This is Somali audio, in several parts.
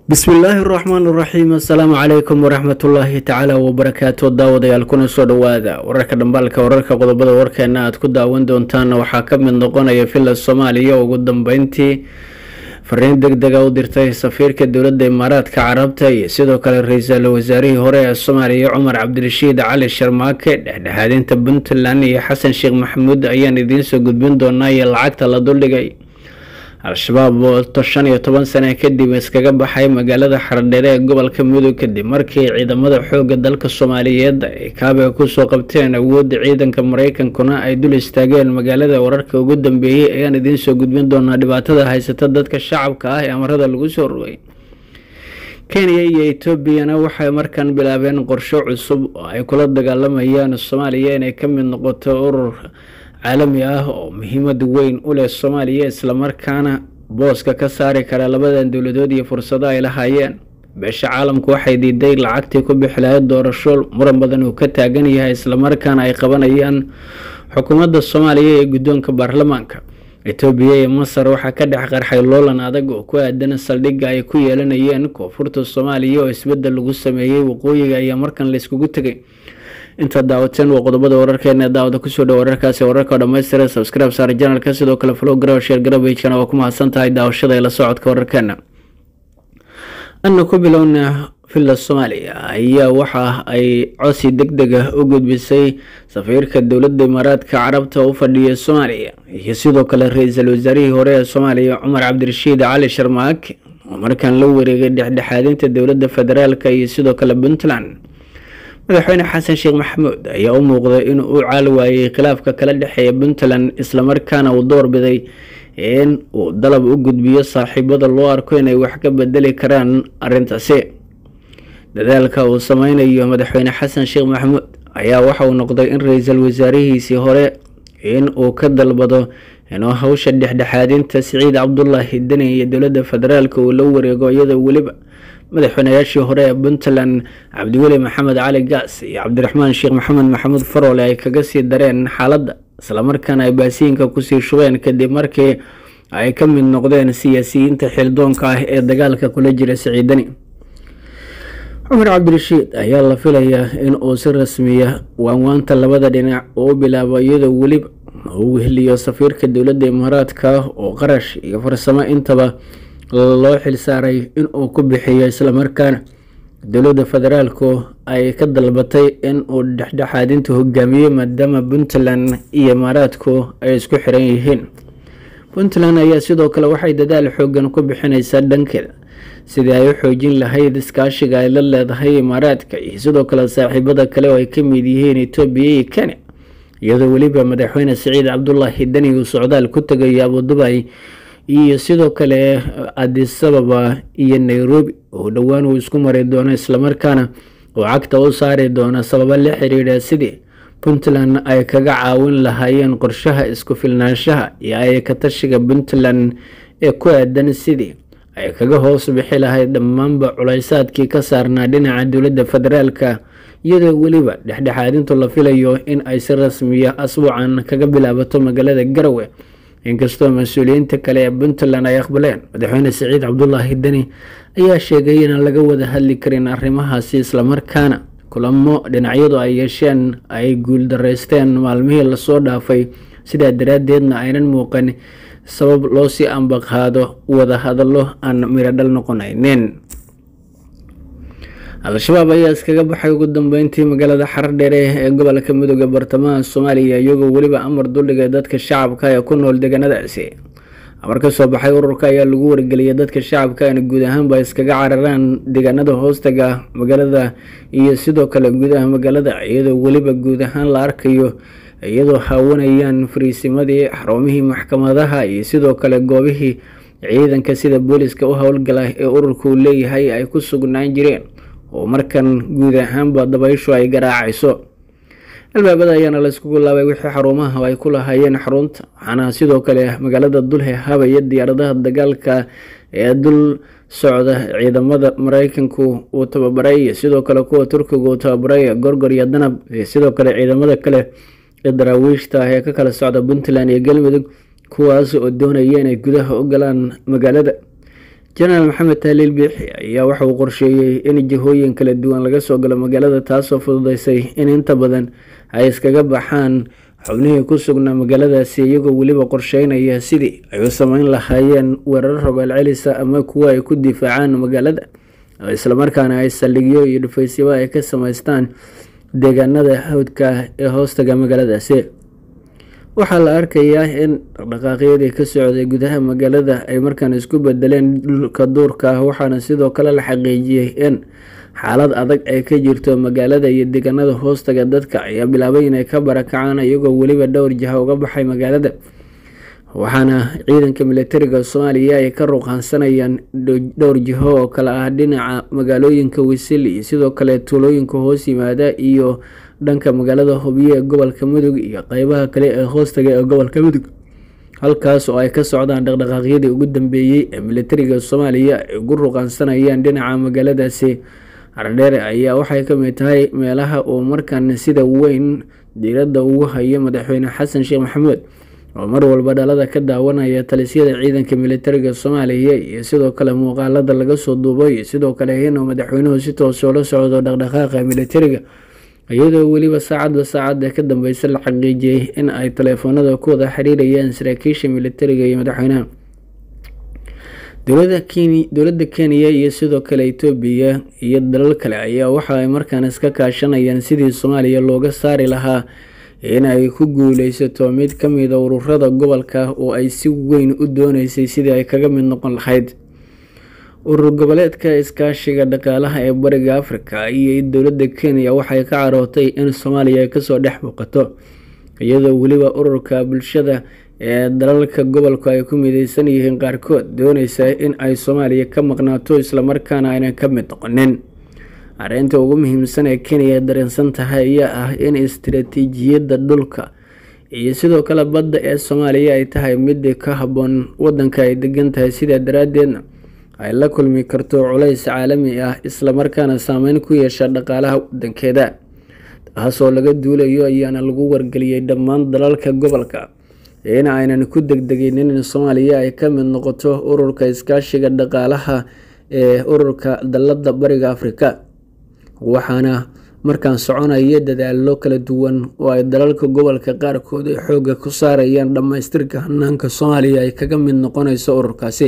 bismillaahi raxmaan raxiim assalaamu calaykum waraxmatullaahi tacaala wabarakaatu daawadayaal kuna soo dhowaada wararka dhambaalka wararka qodobada warkeena aad ku daawan doontaan waxaa ka mid noqonaya villa soomaaliya ugu dambeyntii fariin deg dega u dirtay safiirka dowladda imaaraadka carabta iyo sidoo kale ra-iisul wasaarihii hore ee soomaaliya cumar cabdirashiid cali sharmaake dhexdhexaadinta puntland iyo xasan sheekh maxamuud ayaan idiinsoo gudbin doonaa iyo lacagta la duldhigay al-shabaab oo shan iyo toban sane kadib iskaga baxay magaalada xardheere ee gobolka mudug kadib markii ciidamada xooga dalka soomaaliyeed ay kaabiga kusoo qabteen awoodda ciidanka mareykankuna ay dul istaageen magaalada wararka ugu dambeeyey ayaan idiinsoo gudbin doonaa dhibaatada haysata dadka shacabka ah ee amarada lagu soo rogay kenya iyo etoobiyana waxay markan bilaabeen qorsho cusub oo ay kula dagaalamayaan soomaaliya inay ka mid noqoto urur caalami ah oo muhiimad weyn u leh soomaaliya islamarkaana booska ka saari kara labadan dowladood iyo fursado ay lahaayeen beesha caalamku waxay diiday lacagtii ku bixi lahayd doorasho muran badan uu ka taagan yahay islamarkaana ay qabanayaan xukuumadda soomaaliya ee guddoonka baarlamaanka etoobiya iyo masar waxaa ka dhex qarxay loolan adag oo ku aadan saldhigga ay ku yeelanayeen koonfurta soomaaliya oo isbeddel lagu sameeyey waqooyiga ayaa markan layskugu tegay inta daawateen waa qodobada wararkeena daawada kusoo dhow wararkaasi wararka dhamaystira subscribe saar janalka sidoo kale flow garow sheer garabagana waa ku mahadsan tahay daawashada ila socodka wararkeena ana ku bilowna villa soomaaliya ayaa waxa ay cosi deg deg ah u gudbisay safiirka dowladda imaaraadka carabta u fadhiya soomaaliya iyo sidoo kale ra-iisul wasaarihii hore ee soomaaliya cumar cabdirashiid cali sharmaake oo markaan la wareegay dhexdhexaadinta dowladda federaalk iyo sidoo kale puntland madaxweyne xasan sheekh maxamuud ayaa u muuqday in uu caal waayey khilaafka kala dhexeeya puntland islamarkaana uu doorbiday in uu dalab u gudbiyo saaxiibada loo arko inay wax ka bedeli karaan arintaasi dadaalka uu sameynayo madaxweyne xasan sheekh maxamuud ayaa waxa uu noqday in ra-iisul wasaarihiisii hore in uu ka dalbado inuu hawsha dhexdhexaadinta siciid cabdulaahi deni iyo dowladda federaalk uu la wareego iyadoo weliba madaxweynayaashii hore ee puntland cabdiweli maxamed cali gaas iyo cabdiraxmaan sheekh maxamed maxamuud faroole ay kaga sii dareen xaaladda islamarkaana ay baasiinka kusii shubeen kadib markii ay ka mid noqdeen siyaasiyiinta xildoonka ah ee dagaalka kula jira siciidani cumar cabdirashiid ayaa la filayaa in uu si rasmiya waanwaanta labada dhinac uu u bilaabo iyadoo weliba uu weheliyo safiirka dowladda imaaraadka oo qarash iyo farsamo intaba loo xilsaaray in uu ku bixiyo islamarkaana dowladda federaalku ay ka dalbatay in uu dhexdhexaadinta hogaamiyo maadaama puntland iyo imaaraadku ay isku xiran yihiin puntland ayaa sidoo kale waxay dadaal xoogan ku bixineysaa dhankeeda sidii ay u xoojin lahayd iskaashiga ay la leedahay imaaraadka iyo sidoo kale saaxiibada kale oo ay ka mid yihiin etoobiya iyo kenya iyadoo weliba madaxweyne siciid cabdulaahi deni uu socdaal ku tegayo abudubay iyo sidoo kale adisababa iyo nairobi oo dhowaan uu isku mari doono islamarkaana uu cagta u saari doono sababo la xiriira sidii puntland ay kaga caawin lahaayeen qorshaha isku filnaanshaha iyo ayaka tashiga puntland ee ku aadan sidii ay kaga hoos bixi lahayd dhammaanba culaysaadkii ka saarnaa dhinaca dowladda federaalka iyadoo weliba dhexdhexaadintu la filayo in ay si rasmiya asbuucan kaga bilaabato magaalada garowe inkastoo mas-uuliyiinta kale ee puntland ay aqbaleen madaxweyne siciid cabdulaahi deni ayaa sheegay inaan laga wada hadli karin arrimahaasi islamarkaana kulamo dhinacyadu ay yeesheen ay guuldareysteen maalmihii lasoo dhaafay sidaa daraaddeedna aynan muuqan sabab loo sii ambaqaado wada hadallo aan miradhal noqonaynin al-shabaab ayaa iskaga baxay ugu dambeyntii magaalada xardheere ee gobolka midooda bartamaha soomaaliya iyagoo weliba amar duldhigay dadka shacabka ee ku nool deegaanadaasi amar ka soo baxay ururka ayaa lagu wargeliyay dadka shacabka in guud ahaanba iskaga cararaan deegaanada hoostaga magaalada iyo sidoo kale gudaha magaalada iyadoo weliba guud ahaan la arkayo iyadoo haawanayaan fariisimadii xarumihii maxkamadaha iyo sidoo kale goobihii ciidanka sida booliska u howlgala ee ururku leeyahay ay ku sugnaan jireen oo markan guud ahaanba dabayshu ay garaacayso albaabada ayaana layskugu laabay wixii xarumaha ay ku lahaayeen xarunta waxaana sidoo kale magaalada dulhe habaya diyaaradaha dagaalka ee dul socda ciidamada mareykanku uu tababaray iyo sidoo kale kuwa turkiga uu tababaray gorgor iyo danab iyo sidoo kale ciidamada kale ee daraawiishta ah ee ka kala socda puntland iyo galmudug kuwaas oo doonaya inay gudaha u galaan magaalada jenaraal maxamed taaliil biixi ayaa waxa uu qorsheeyey in jihooyin kala duwan laga soo galo magaalada taasoo fududeysay in inta badan ay iskaga baxaan xubnihii ku sugnaa magaaladaasi iyagoo weliba qorsheynaya sidii ay u sameyn lahaayeen weerar rogaal celisa ama kuwo ay ku difaacaan magaalada islamarkaana ay saldhigyo iyo dhufaysyaba ay ka sameystaan deegaanada hawdka ee hoostaga magaaladaasi waxaa la arkayaa in dhaqdhaqaaqyadii ka socday gudaha magaalada ay markaan isku bedeleen dhulka duurka ah waxaana sidoo kale la xaqiijiyey in xaalad adag ay ka jirto magaalada iyo deegaanada hoostaga dadka ayaa bilaabay inay ka barakacaan iyagoo weliba dhowr jiha uga baxay magaalada waxaana ciidanka militariga soomaaliya ay ka ruqaansanayaan dhowr jiho oo kale ah dhinaca magaalooyinka wisil iyo sidoo kale tuulooyinka hoos yimaada iyo dhanka magaalada hobyo ee gobolka mudug iyo qeybaha kale ee hoostaga ee gobolka mudug halkaas oo ay ka socdaan dhaqdhaqaaqyadii ugu dambeeyey ee militariga soomaaliya ay ugu ruqaansanayaan dhinaca magaaladaasi ardheere ayaa waxay ka mid tahay meelaha uu markan sida weyn diiradda ugu hayo madaxweyne xasan sheekh maxamuud oo mar walba dhalada ka daawanaya talisyada ciidanka militariga soomaaliya iyo sidoo kale muuqaalada laga soo duubay sidoo kale inuu madaxweynuhu si toos oola socdo dhaqdhaqaaqa militariga iyadoo weliba saacadba saacadda ka dambeysa la xaqiijiyey in ay taleefoonada ku wada xiriirayaan saraakiisha militariga iyo madaxweynaha dowladda kenya iyo sidoo kale itoobiya iyo dalal kale ayaa waxa ay markaan iska kaashanayaan sidii soomaaliya looga saari lahaa in ay ku guuleysato mid ka mida ururada gobolka oo ay si weyn u dooneysay sidii ay kaga mid noqon lahayd urur goboleedka iskaashiga dhaqaalaha ee bariga afrika iyo dowladda kenya waxay ka carootay in soomaaliya ay kasoo dhex muuqato iyadoo weliba ururka bulshada ee dalalka gobolku ay ku mideysan yihiin qaarkood dooneysa in ay soomaaliya ka maqnaato islamarkaana aynan ka mid noqonin arrinta ugu muhiimsan ee kenya dareensan tahay ayaa ah in istiraatiijiyadda dhulka iyo sidoo kale badda ee soomaaliya ay tahay mid ka habboon wadanka ay degan tahay sidaa daraadeedna ay la kulmi karto culays caalami ah islamarkaana saameyn ku yeesha dhaqaalaha wadankeeda taasoo laga duulayo ayaana lagu wargeliyey dhammaan dalalka gobolka in aynan ku degdegin in soomaaliya ay ka mid noqoto ururka iskaashiga dhaqaalaha ee ururka dalada bariga afrika waxaana markaan soconaya dadaalo kala duwan oo ay dalalka gobolka qaarkood ay xoogga ku saarayaan dhammaystirka hanaanka soomaaliya ay kaga mid noqonayso ururkaasi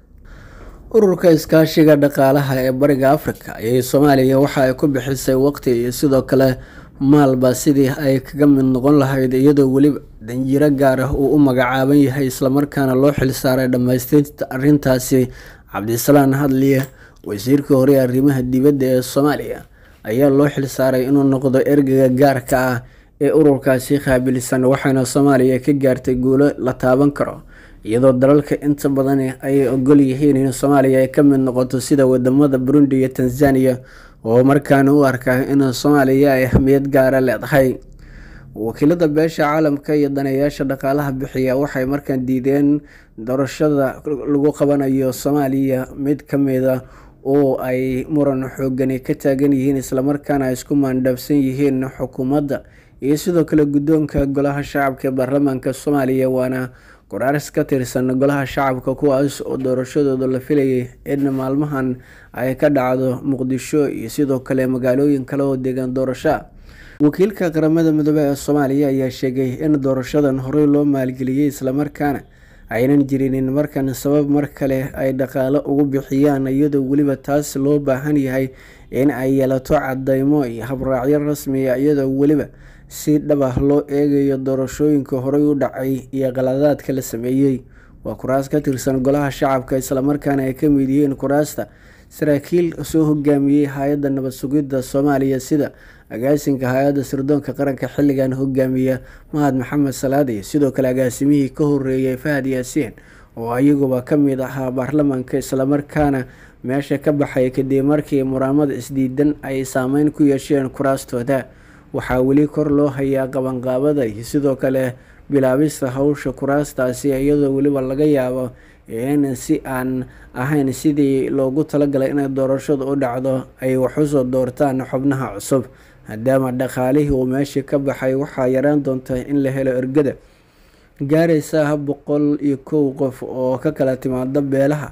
ururka iskaashiga dhaqaalaha ee bariga afrika ayay soomaaliya waxa ay ku bixisay waqti iyo sidoo kale maalba sidii ay kaga mid noqon lahayd iyadoo weliba danjiro gaar ah uu u magacaaban yahay islamarkaana loo xilsaaray dhammaystirta arrintaasi cabdisalaan hadliye wasiirkii hore arrimaha dibadda ee soomaaliya ayaa loo xilsaaray inuu noqdo ergeyga gaarka ah ee ururkaasi qaabilsan waxaana soomaaliya ka gaartay guulo la taaban karo iyadoo dalalka inta badan ay ogol yihiin in soomaaliya ay ka mid noqoto sida wadamada burundi iyo tanzania oo markaana u arkaa in soomaaliya ay ahmiyad gaara leedahay wakiilada beesha caalamka iyo daneeyaasha dhaqaalaha bixiya waxay markaan diideen doorashada lagu qabanayo soomaaliya mid ka mida oo ay muran xoogani ka taagan yihiin islamarkaana ay isku maandhaafsan yihiin xukuumadda iyo sidoo kale guddoonka golaha shacabka ee baarlamaanka soomaaliya waana qoraaris ka tirsan golaha shacabka kuwaas oo doorashadooda la filayay in maalmahan ay ka dhacdo muqdisho iyo sidoo kale magaalooyin kale oo deegaan doorashoa wakiilka qaramada midoobe ee soomaaliya ayaa sheegay in doorashadan horey loo maalgeliyey islamarkaana aynan jirinin markan sabab mar kale ay dhaqaalo ugu bixiyaan iyadoo weliba taas loo baahan yahay in ay yeelato cadeymo iyo habraacyo rasmiya iyadoo weliba si dhab ah loo eegayo doorashooyinka horey u dhacay iyo qaladaadka la sameeyey waa kuraas ka tirsan golaha shacabka islamarkaana ay ka mid yihiin kuraasta saraakiil soo hogaamiyey hay-adda nabad sugidda soomaaliya sida agaasinka hay-adda sirdoonka qaranka xilligan hogaamiya mahad maxamed salaad iyo sidoo kale agaasimihii ka horeeyay fahad yaasiin oo ayaguba ka mid ahaa baarlamaanka islamarkaana meesha ka baxay kadib markii muraamada isdiidan ay saameyn ku yeesheen kuraastooda waxaa weli kor loo hayaa qabanqaabada iyo sidoo kale bilaabista hawsha kuraastaasi iyadoo weliba laga yaabo in si aan ahayn sidii loogu talagalay inay doorashadu u dhacdo ay wax usoo doortaan xubnaha cusub maadaama dhaqaalihii uu meeshii ka baxay waxaa yaraan doonta in la helo ergada gaaraysa boqol iyo kow qof oo ka kala timaada beelaha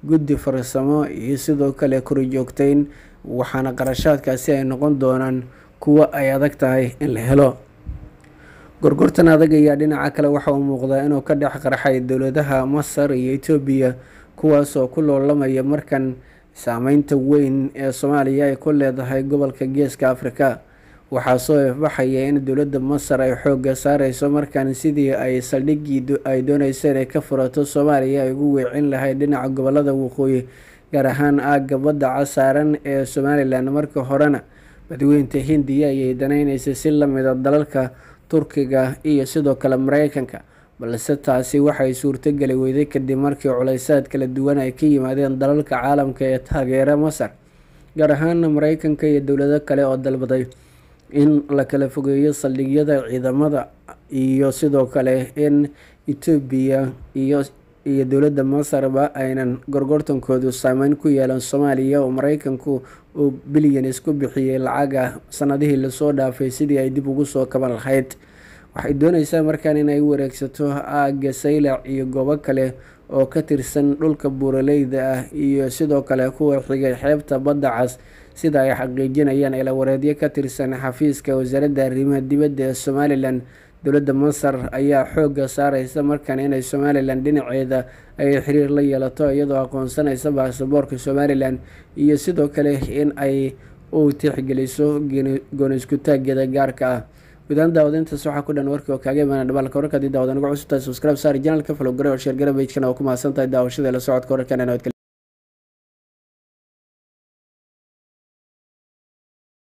guddi farsamo iyo sidoo kale korjoogteyn waxaana qarashaadkaasi ay noqon doonaan kuwo ay adag tahay in la helo gorgortan adag ayaa dhinaca kale waxa uu muuqdaa inuu ka dhex qarxay dowladaha masar iyo etoobiya kuwaasoo ku loolamaya markan saameynta weyn ee soomaaliya ay ku leedahay gobolka geeska afrika waxaa soo ifbaxaya in dowladda masar ay xoogga saareyso markan sidii ay saldhiggii ay dooneysa inay ka furato soomaaliya ay ugu weecin lahayd dhinaca gobolada waqooyi gaar ahaan aagga badda casaaran ee somalilan marka horena badweynta hindiya ayay daneyneysay si lamida dalalka turkiga iyo sidoo kale mareykanka balse taasi waxay suurtogeli weyday kadib markii culeysaad kala duwan ay ka yimaadeen dalalka caalamka ee taageera masar gaar ahaana mareykanka iyo dowlado kale oo dalbaday in la kala fogeeyo saldhigyada ciidamada iyo sidoo kale in etoobiya iyo iyo dowladda masarba aynan gorgortankoodu saameyn ku yeelan soomaaliya oo mareykanku uu bilyan isku bixiyey lacaga sanadihii lasoo dhaafay sidii ay dib ugu soo kaban lahayd waxay dooneysaa markaan inay wareegsato aagga saylac iyo goobo kale oo ka tirsan dhulka buuraleyda ah iyo sidoo kale kuwa xigay xeebta badda cas sida ay xaqiijinayaan ilawareedyo ka tirsan xafiiska wasaaradda arrimaha dibadda ee somalilan dowladda masar ayaa xoogga saareysa markan inay somalilan dhinaceeda ay xiriir la yeelato iyadoo aqoonsanaysa baasaboorka somalilan iyo sidoo kale in ay u tixgeliso gooniskutaageeda gaarka ah gudahaan daawadintaas waxaa ku dhan warkii oo kaaga imaana dhamaalka wararka haddii daawadan uga cusubtahay subscribe saari janalka follow gare oo sheer gare pagekana oo ku mahadsan tahay daawashada la socodka wararkan